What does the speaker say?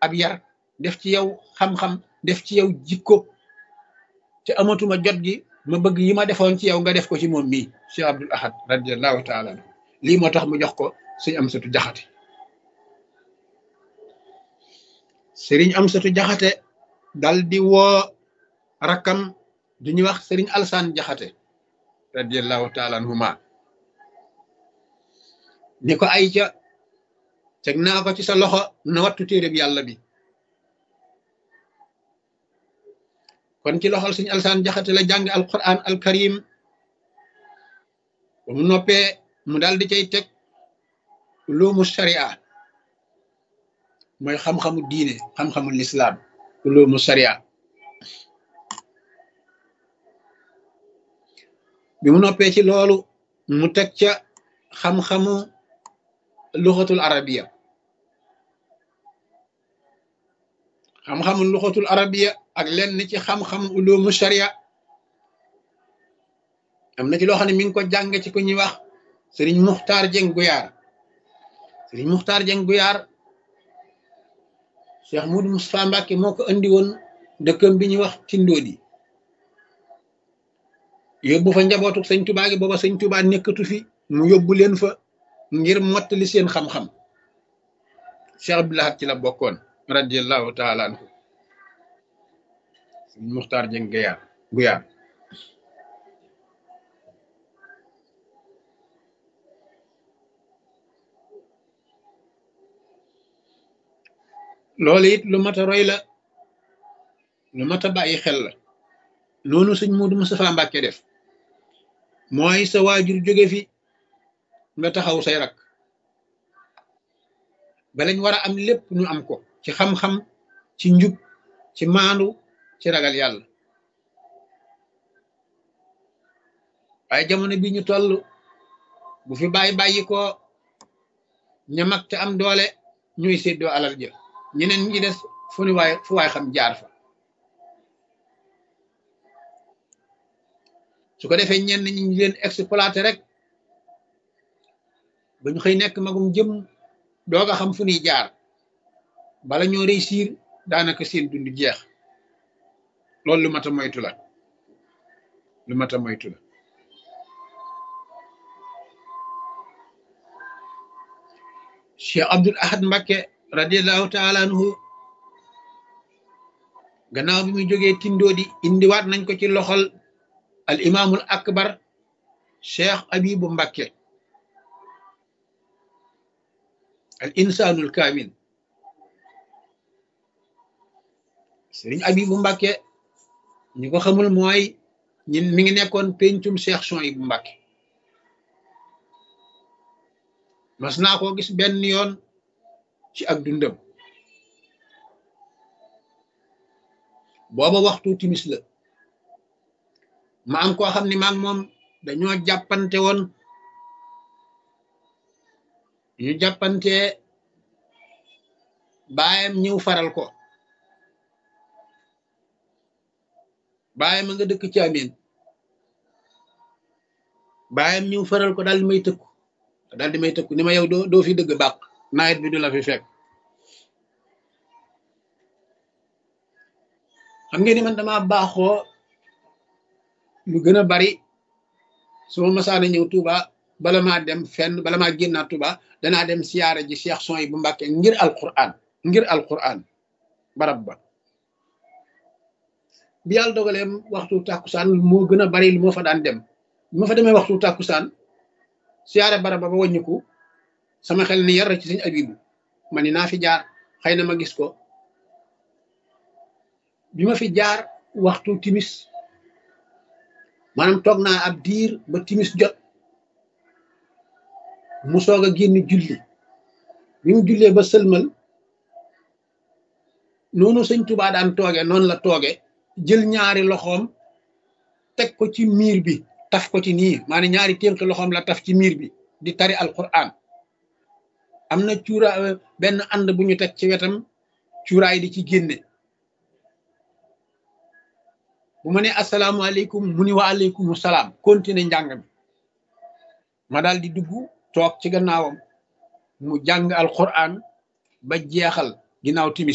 ab yar def ci yow xam-xam def ci yow jikko te amatuma jot gi ma bëgg yi ma defoon ci yow nga def ko ci moom mii Cheikh Abdul Ahad radiallahu taala anhu lii moo tax mu jox ko sëñ Amsatu Jaxate sëriñ Amsatu Jaxate dal di woo rakkam du ñuy wax sëriñ Alsaan Jaxate radiallahu taala anhuma ni ko ay ca teg naa ko ci sa loxo na wattu téereb yàlla bi kon ci loxol suñu alsaan jaxate la jàng alquran alkarim ba mu noppee mu daal di cay teg ulumu sharia mooy xam-xamu diine xam-xamu lislaam ulumu sharia bi mu noppee ci loolu mu teg ca xam-xamu luxatul arabiya xam-xamu luxatul arabiya ak lenn ci xam-xam ulumu sharia am na ci loo xam ne mi ngi ko jàng ci ku ñuy wax sëriñ muxtaar jeng guyaar sëriñ muxtaar jeng guyaar cheikh mudu mustapha mbàkke moo ko andi woon dëkkam bi ñuy wax tindoodi yóbbu fa njabootu sëñ tubaa gi booba sëñ tubaa nekkatu fi mu yóbbu leen fa ngir mottali seen xam-xam cheikh abdulahat ci la bokkoon radiallahu taala anhu sëñ muxtaar jeng guyaar guyaar loolu it lu mat a roy la lu mat a bàyyi xel la noonu sëñ Muudu Mustafaa Mbàkke def mooy sa waajur jóge fi nga taxaw say rak ba lañ war a am lépp ñu am ko ci xam-xam ci njub ci maandu ci ragal yàlla waaye jamono bi ñu toll bu fi bàyyi bàyyi ko ñamak te am doole ñuy séddoo alal ja ñeneen ñi des fu ni waay fu waay xam jaar fa su ko defee ñenn ñi ñu leen exploité rek ba ñu xëy nekk magum jëm doog a xam fu ñuy jaar bala ñoo réussir daanaka seen dund jeex loolu lu mat a moytu la lu mat a moytu la Cheikh Abdul Ahad Mbakke radiallahu taala anhu gannaaw bi muy jógee tindoodi indiwaat nañ ko ci loxol al imaamul akbar cheikh abibu mbakke al insanul kaamil sëriñ abibu mbakke ñi ko xamul mooy ñin mi ngi nekkoon pencum cheikh son yi bu mbakke mas naa koo gis benn yoon ci ak dundam booba waxtu timis la ma am koo xam ne maag moom dañoo jàppante woon ñu jàppante baayam ñëw faral ko baayam a nga dëkk ci amin baayam ñëw faral ko daal di may tëkku daal di may tëkku ni ma yow doo doo fi dëgg bàq nawet bi du la fi fekk xam ngeen ni man dama baaxoo lu gën a bari su ma masaana ñëw Touba bala maa dem fenn bala maa génnaat Touba danaa dem siyaara ji Cheikh son yi bu Mbàkke ngir alquran ngir alquran barab ba bi yàlla dogalee waxtu tàkkusaan moo gën a bari lu moo fa daan dem bi ma fa demee waxtu tàkkusaan siyaare barab ba ba wàññiku sama xel ni yar ci sëñ abibu ma ni naa fi jaar xëy na ma gis ko bi ma fi jaar waxtu timis maanaam toog naa ab diir ba timis jot mu soog a génn julli bi mu jullee ba sëlmal noonu sëñ Tuubaa daan tooge noonu la tooge jël ñaari loxoom teg ko ci miir bi taf ko ci nii maanaam ñaari ténk loxoom la taf ci miir bi di tari alquran am na cuura benn ànd bu ñu teg ci wetam cuuraay di ci génne bu ma ne asalaamaaleykum mu ni wa aleykum salaam continué njàng mi ma daal di dugg toog ci gannaawam mu jàng alquran ba jeexal ginnaaw timis